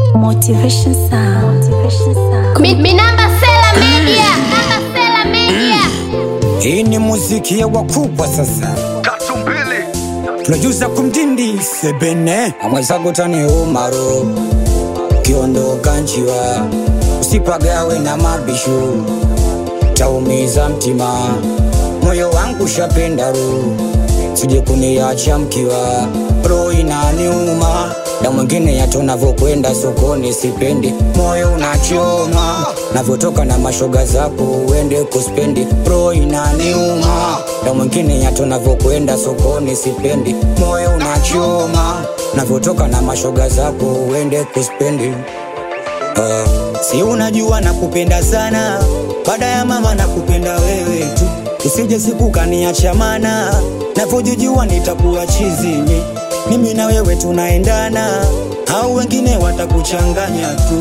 Motivation sound. Motivation sound. Mi, mi namba Sela Media. Namba Sela Media. Hii ni muziki ya wakubwa sasa, Katumbili tunajuza kumdindi sebene amwezago tani umaro kiondoka nchiwa usipagawe na mabishu taumiza mtima moyo wangu shapenda ru sije kuniacha mkiwa roho inaniuma na mwingine yato navyokwenda sokoni sipendi moyo unachoma navyotoka na mashoga zako uende kuspendi roho inaniuma na mwingine yato navyokwenda sokoni sipendi moyo unachoma navyotoka na mashoga zako uende kuspendi Uh, si unajua nakupenda sana, baada ya mama nakupenda wewe tu, usije siku kaniacha mana, navyojijua nitakuwa chizini, mimi na wewe tunaendana, au wengine watakuchanganya tu.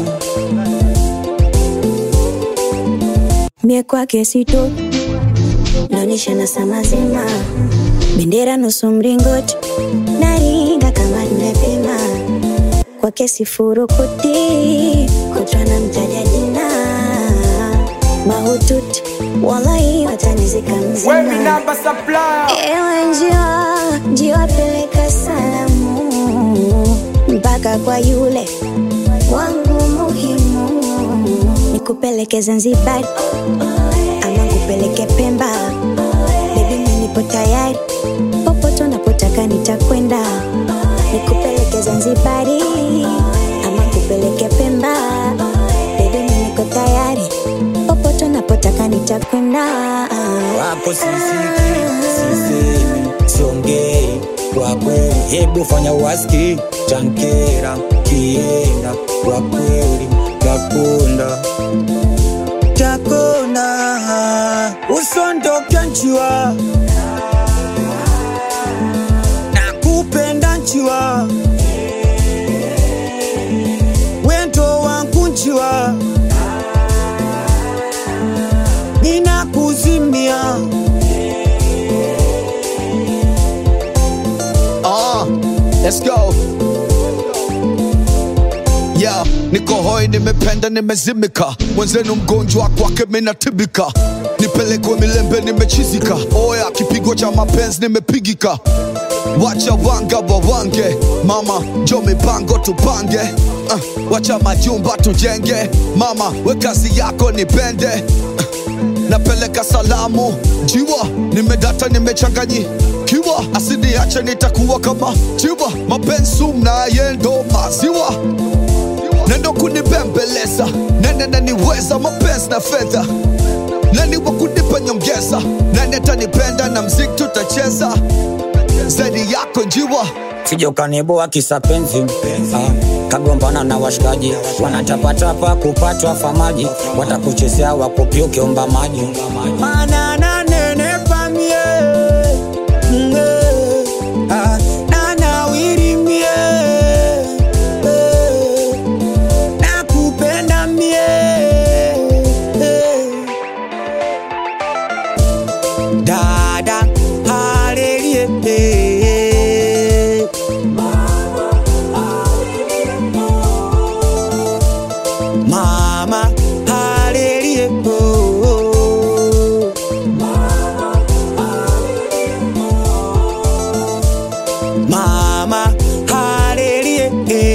Mie kwake sito naonyesha na saa mazima, bendera nusu mringoti, naringa kama nimepima kwake sifurukuti, kutwa na mtaja jina mahututi, wallahi watanizika mzima. Ewe njiwa, njiwa peleka salamu mpaka kwa yule wangu muhimu, nikupeleke Zanzibar ama nikupeleke Pemba, baby mimi nipo tayari, popote unapotaka nitakwenda, nikupeleke Zanzibari ama nikupeleke Pemba, baby mimi niko tayari, popote unapotaka nitakwenda. Wapo sisiki, sisemi, siongei kwa kweli, hebu fanya waski tankera kienda kwa kweli, takunda takona usondoke nchiwa nakupenda nchiwa wendo wangu nchiwa ninakuzimia Ah, let's go. Yeah, niko hoi, nimependa, nimezimika, mwenzenu mgonjwa kwake minatibika, nipelekwe milembe, nimechizika, oya kipigo cha mapenzi nimepigika, wacha wanga wawange, mama jo mipango tupange, uh, wacha majumba tujenge, mama we kazi yako nipende uh, napeleka salamu jiwa nimedata nimechanganyikiwa asiniache nitakuwa kama jiwa mapenzi mnaye ndo maziwa nendo kunibembeleza nene naniweza mapenzi na fedha nani wa kunipa nyongeza nani atanipenda na mziki tutacheza zaidi yako njiwa sije ukaniboa kisa penzi ah, kagombana na washikaji wanatapatapa kupatwa famaji watakuchezea wakupi ukiomba maji Mana nanenepa mie, mwe, ah, na nawiri mie, eh, nakupenda mie, eh. dada halelie mama halelie mama halelie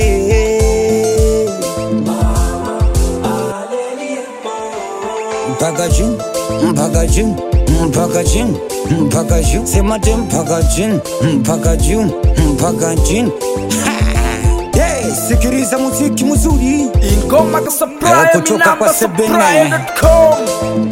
mpaka juu mpaka juu mpaka chini mpaka juu sema te mpaka chini mpaka juu mpaka chini Ha! Hey, sikiliza muziki muzuri ingoma Eh, kusupply kutoka kwa minamba Sebene. supply.com